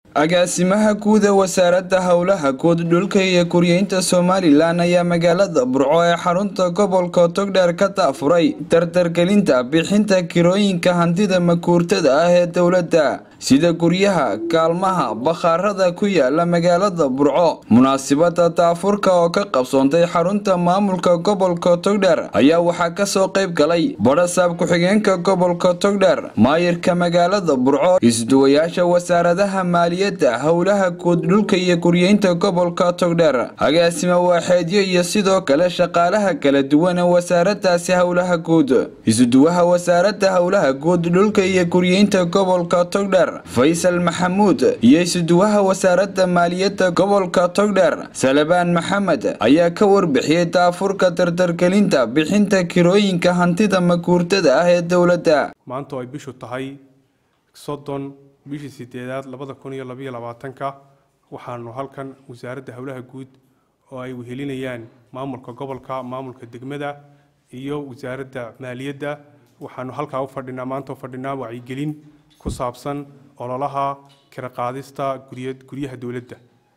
agaasimaha guud ee wasaaradda howlaha guud dhulka iyo guryeynta somalilan ayaa magaalada burco ee xarunta gobolka togdheer ka daafuray dardargelinta bixinta kirooyinka hantida makuurtada ah ee dowladda sida guryaha kaalmaha bakhaarada ku yaala magaalada burco munaasibada daafurka oo ka qabsoontay xarunta maamulka gobolka togdheer ayaa waxaa kasoo qayb galay badhasaab ku-xigeenka gobolka togdheer maayirka magaalada burco isduwayaasha wasaaradaha maaliyadda howlaha guud dhulka iyo guryeynta gobolka togdheer agaasima waaxeedyo iyo sidoo kale shaqaalaha kala duwan ee wasaaradaasi howlaha guud isuduwaha wasaarada howlaha guud dhulka iyo guryeynta gobolka togdheer faysal maxamuud iyo isuduwaha wasaaradda maaliyadda gobolka togdheer salabaan maxamed ayaa ka warbixiyey daafurka dardargelinta bixinta kirooyinka hantida maguurtada ah ee dowladda maanta oo ay bishu tahay soddon bishii sideedaad labada kun iyo labaiyo labaatanka waxaanu halkan wasaaradda howlaha guud oo ay wehelinayaan maamulka gobolka maamulka degmada iyo wasaaradda maaliyadda waxaanu halkaa u fadhinaa maanta u fadhinaa wacyigelin ku saabsan ololaha kira qaadista guryaha dowladda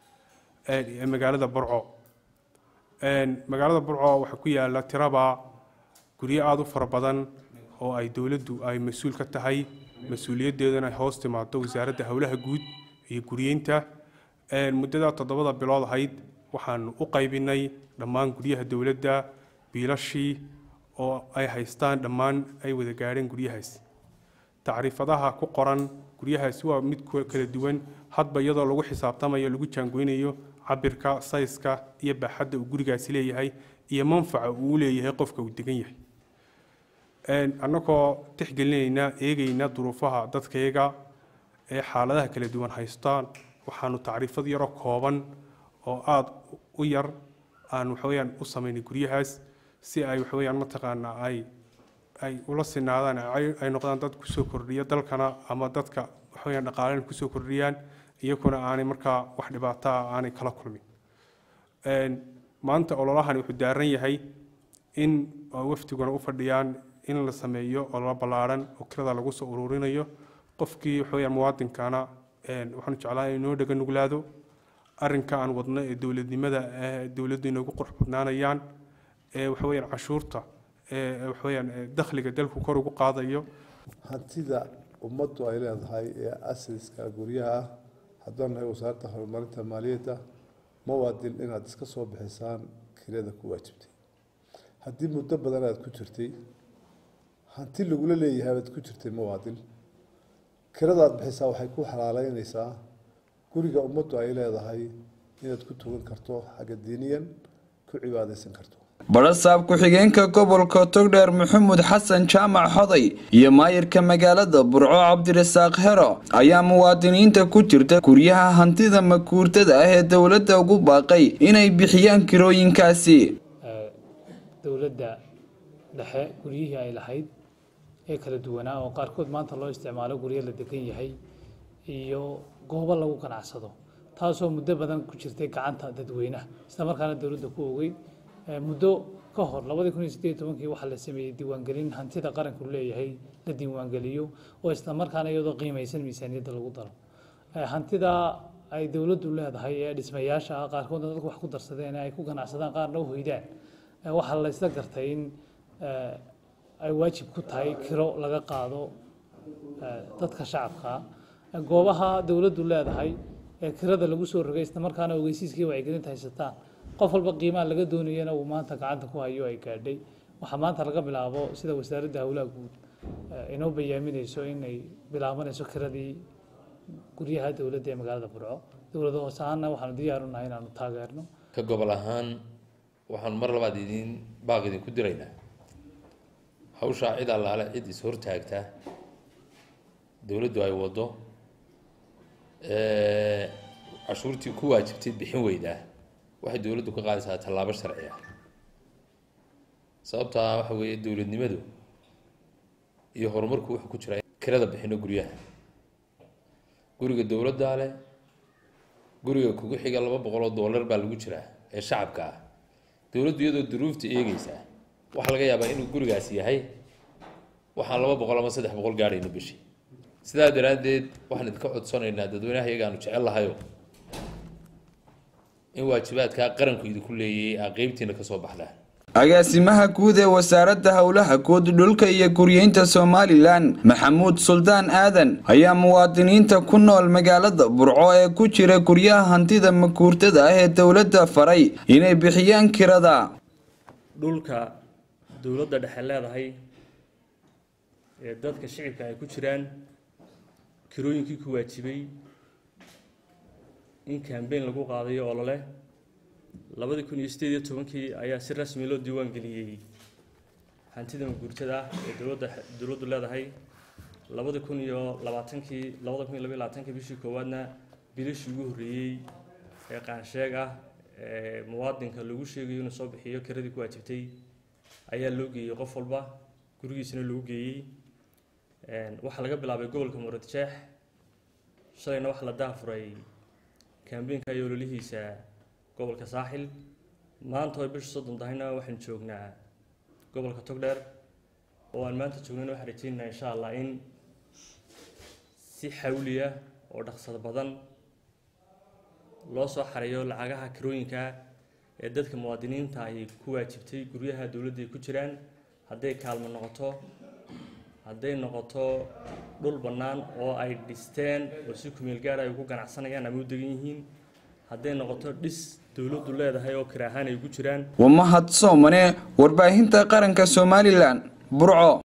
ee magaalada burco magaalada burco waxaa ku yaala tiraba guryo aada u fara badan oo ay dowladdu ay mas-uul ka tahay mas-uuliyaddeeduna ay hoos timaado wasaaradda howlaha guud iyo guryeynta muddada toddobada bilood ahayd waxaanu u qaybinay dhammaan guryaha dowladda biilashii oo ay haystaan dhammaan ay wada gaadheen guryahaas tacriifadaha ku qoran guryahaasi waa mid kala duwan hadba iyadoo lagu xisaabtamayo lagu jaangoynayo cabirka sayska iyo baaxadda uu gurigaasi leeyahay iyo manfaca uu u leeyahay qofka uu degan yahay annagoo tixgelinayna eegayna duruufaha dadkayaga ee xaaladaha kala duwan haystaan waxaanu tacriifad yaroo kooban oo aada u yar aan waxaweyaan u samaynay guryahaas si ay waxaweyaan mataqaanaa ay ay ula sinaadaan ay noqdaan dad kusoo kordhiya dalkana ama dadka waxaweyaan dhaqaalena kusoo kordhiyaan iyaguna aanay markaa wax dhibaataa aanay kala kulmin maanta ololahani wuxuu daaran yahay in wafdiguna u fadhiyaan in la sameeyo ololo ballaaran oo kirada lagu soo ururinayo qofkii waxaweyaan muwaadinkana waxaanu jeclaa inoo dhaga nuglaado arrinka aan wadno ee dowladnimada dowladdu inoogu qurux badnaanayaan ee waxaweyaan cashuurta waxaweyaan dakhliga dalku kor ugu qaadayo hantida ummaddu ay leedahay ee asriska guryaha ah haddaan nahay wasaaradda horumarinta maaliyadda mawaadin inaad iska soo bixisaan kirada ku waajibtay haddii muddo badan aad ku jirtay hanti lagula leeyahay aad ku jirtay mawaadin kiradaad bixisaa waxay ku xalaaleynaysaa guriga ummaddu ay leedahay inaad ku tugan karto xagga diiniyan ku cibaadaysan karto badhasaab ku-xigeenka gobolka togdheer maxamuud xasan jaamac xoday iyo maayirka magaalada burco cabdirasaaq hero ayaa muwaadiniinta ku jirta guryaha hantida makuurtada ah ee dowladda ugu baaqay inay bixiyaan kirooyinkaasi dowladda dhexe guryihii ay lahayd ee kala duwanaa oo qaarkood maanta loo isticmaalo guryo la degan yahay iyo goobo lagu ganacsado taasoo muddo badan ku jirtay gacanta dadweynaha isla markaana dowladda ku ogeyn muddo ka hor labadii kun iyo sideed tobankii waxaa la sameeyey diiwaangelin hantida qaranku leeyahay la diiwaangeliyo oo isla markaana iyadoo qiimaysan miisaaniyadda lagu daro hantida ay dowladdu leedahay ee dhismayaasha ah qaarkoodna dadku wax ku darsadeen ay ku ganacsadaan qaarna u hoydaan waxaa la isla gartay in ay waajib ku tahay kiro laga qaado dadka shacabka goobaha dowladdu leedahay ee kirada lagu soo rogay isla markaana ogeysiiskii wacyigelinta haysataan qof walba qiimaha laga doonayana uu maanta gacanta ku hayo ay gaadhay waxaa maanta laga bilaabo sida wasaaradda howlaha guud inoo bayaaminayso inay bilaabanayso kiradii guryaha dowladda ee magaalada burco dowlada hoose ahaana waxaanu diyaaru nahay inaanu taageerno ka gobol ahaan waxaanu mar labaad idin baaq idinku diraynaa hawshaa cid allaale cid is hortaagtaa dowladdu ay waddo cashuurtii ku waajibtay bixin weydaa waxay dowladdu ka qaadaysaa tallaabo sharci ah sababtaa waxa weeye dowladnimadu iyo horumarku wuxuu ku jiraa kirada bixino guryaha guriga dowladdaa leh guriga kugu xiga laba boqol oo dollar baa lagu jiraa ee shacabka ah dowladdu iyadoo duruufta eegeysaa waxaa laga yaabaa inuu gurigaasi yahay waxaan laba boqol ama saddex boqol gaadhayno bishii sidaa daraaddeed waxaan idinka codsanaynaa dadweynaha iyagaanu jecel lahayo in waajibaadkaa qaranku idinku leeyay aa qeybtiina kasoo baxdaan agaasimaha guud ee wasaaradda howlaha guud dhulka iyo guryeynta somalilan maxamuud suldaan aadan ayaa muwaadiniinta ku nool magaalada burco ee ku jira guryaha hantida makuurtada ah ee dowladda faray inay bixiyaan kirada dhulka dowladda dhexe leedahay ee dadka shicibka ay ku jiraan kirooyinkii ku waajibay in kambeyn lagu qaadayo olole labadii kun iyo sideed iyo tobankii ayaa si rasmi loo diiwaan geliyey hantida maguurtada ah ee dowladda dowladdu leedahay labadii kun iyo labaatankii labada kun iyo labaiyo labaatankii bishii koowaadna bilishii ugu horreeyey ee qaansheeg ah ee muwaadinka lagu sheegayo inuu soo bixiyo kiradii ku waajibtay ayaa loo geeyey qof walba gurigiisana lagu geeyey waxaa laga bilaabay gobolka muurad jeex shalayna waxaa la daafuray kambeynka iyo ololihiisa gobolka saaxil maanta oo bisha soddon tahayna waxaan joognaa gobolka togdheer oo aan maanta joognayna waxaan rajaynaynaa insha allah in si xawliya oo dhaqsad badan loo soo xareeyo lacagaha kirooyinka ee dadka muwaadiniinta ay ku waajibtay guryaha dowladda ay ku jiraan hadday kaalmo noqoto hadday noqoto dhul bannaan oo ay dhisteen oo si kumeel gaar ay ugu ganacsanayaan ama u degan yihiin hadday noqoto dhis dowladdu leedahay oo kiraahaan ay ugu jiraan waa mahad soomane warbaahinta qaranka somalilan burco